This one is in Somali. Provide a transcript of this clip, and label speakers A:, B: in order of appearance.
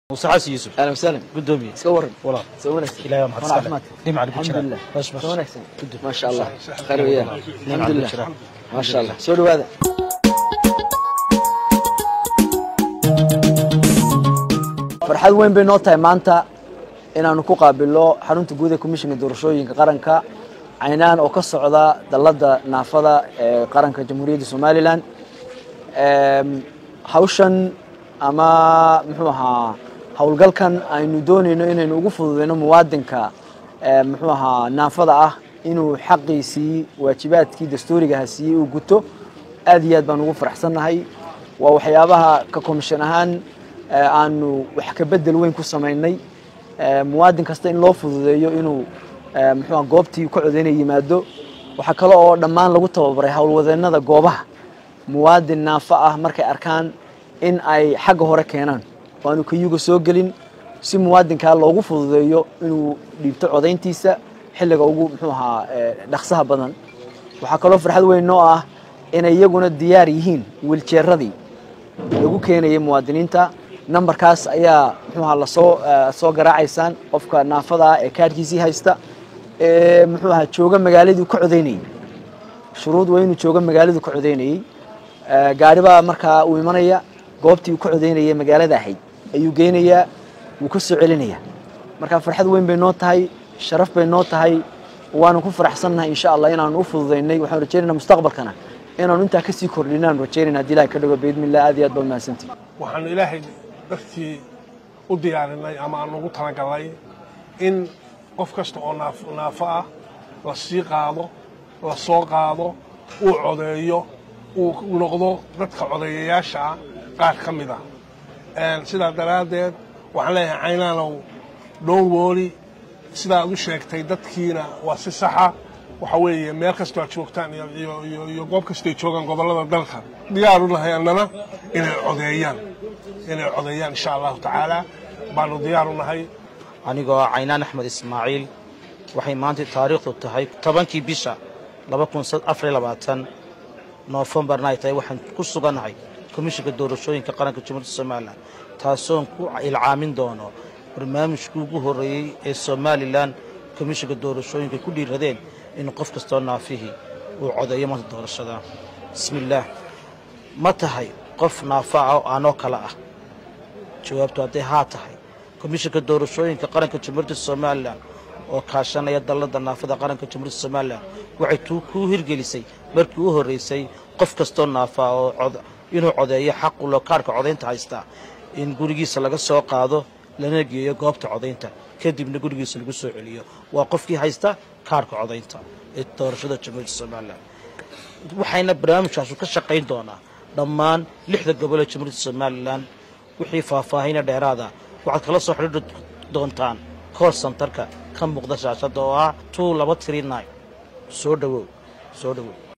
A: muuse xasan yuusuf
B: اهلا وسهلا
A: gudoomiye
B: iska waran
A: walaal
B: soo wanaagsan
A: ilaahay waa mahadsan
B: caafimaad
A: dhinaca ku jira
B: alxamdulilah
A: bash bash
B: soo wanaagsan
A: Gudub.
B: ما شاء الله khayr weeyaan alxamdulilah
A: jira.
B: ما شاء الله soo dhawaada farxad weyn bay noo tahay maanta inaanu ku qaabilno xarunta guud ee komishinka doorashooyinka qaranka caynaan oo ka socda dalladda naafada ee qaranka jamhuuriyadda somalilan Em, hawshan ama muxuu ahaa howlgalkan aynu doonayno inaynu ugu fududeyno muwaadinka ee, muxuu ahaa naafada ah inuu xaqiisii waajibaadkii dastuurigaha siiyey uu guto aad iyo aad baan ugu faraxsannahay waa waxyaabaha ka komishan ahaan ee, aanu wax ka bedel weyn ku samaynay ee, muwaadin kasta in loo fududeeyo inuu ee, muxuu ahaa goobtii ku codeynaya yimaado waxaa kale oo dhammaan lagu tababaray howlwadeennada goobaha muwaadin naafo ah markay arkaan in ay xagga hore keenaan oo aanu kayuga soo gelin si muwaadinkaa loogu fududeeyo inuu dhiibto codayntiisa xilliga ugu muxuu ahaa ee, dhaqsaha badan waxaa kaloo farxad weyn noo ah inay iyaguna diyaar yihiin wiiljeeradii lagu keenayay muwaadiniinta nambarkaas ayaa muxuu ahaa lasoo eh, soo garaacaysaan qofka naafada ah ee kaadhkiisii haysta ee muxuu ahaa jooga magaaladii ka codeynayay shuruud waa inuu joogo magaaladu ka codeynayey Eh, gaari baa markaa uu imanaya goobtii uu ka codeynayay magaalada ahayd ayuu geynayaa wuu ka soo celinayaa marka farxad weyn bay noo tahay sharaf bay noo tahay waanu ku faraxsannahay insha allah inaanu u fududaynay waxaan rajaynaynaa mustaqbalkana inaanu intaa kasii kordhinaanu rajaynayna haddii ilahay ka dhigo biidmillah aad iyo aad baa umahadsantihi
C: waxaanu ilaahay dartii u diyaarinay ama aan ugu talagalnay in qof kasta oo naaf- naafo ah la sii qaado la soo qaado uu codeeyo uu noqdo dadka codeeyayaasha ah qaar ka mid ah Een, sidaa daraaddeed waxaan leeyahay caynaanow dhown wooli sidaa aad u sheegtay dadkiina waa si saxa waxa weeye meel kastoo aad joogtaan iyo, iyo, iyo, iyo goob kastoo ay joogaan gobollada dalka diyaar u nahay annana inay codeeyaan inay codeeyaan insha allahu tacaala baanu diyaar u nahay
A: anigoo ah caynaan axmed ismaaciil waxay maanta taariikhdu tahay tobankii bisha noofembarna ay tahay waxaan ku sugannahay komishinka doorashooyinka qaranka jamhuuriyadda somalilan taasoon ku ilcaamin doono barnaamijkii ugu horreeyey ee somalilan komishinka doorashooyinka ku dhiiradeen in qof kastoo naafihii uu codeeyo maanta doorashada bismillaah ma tahay qof naafa ah oo aanoo kale ah jawaabtu hadday haa tahay komishinka doorashooyinka qaranka jamhuuriyadda somalilan oo kaashanaya dalladda naafada qaranka jamhuuriyadda somalilan waxay tuu kuu hirgelisay markii u horreysay qof kastoo naafa oo cod- inuu codeeyo xaq u loo kaarhka codaynta haystaa in gurigiisa laga soo qaado lana geeyo goobta codaynta kadibna gurigiisa lagu soo celiyo waa qofkii haysta kaarhka codaynta ee doorashada jamhuuriyadda somalilan waxayna barnaamijkaasu ka shaqayn doonaa dhammaan lixda gobol ee jamhuuriyadda somalilan wixii faahfaahina dheeraada waxaad kala soo xidhiidhi doontaan kool santarka ka muuqda shaashadda oo ah two laba three nine soo dhowow soo dhowow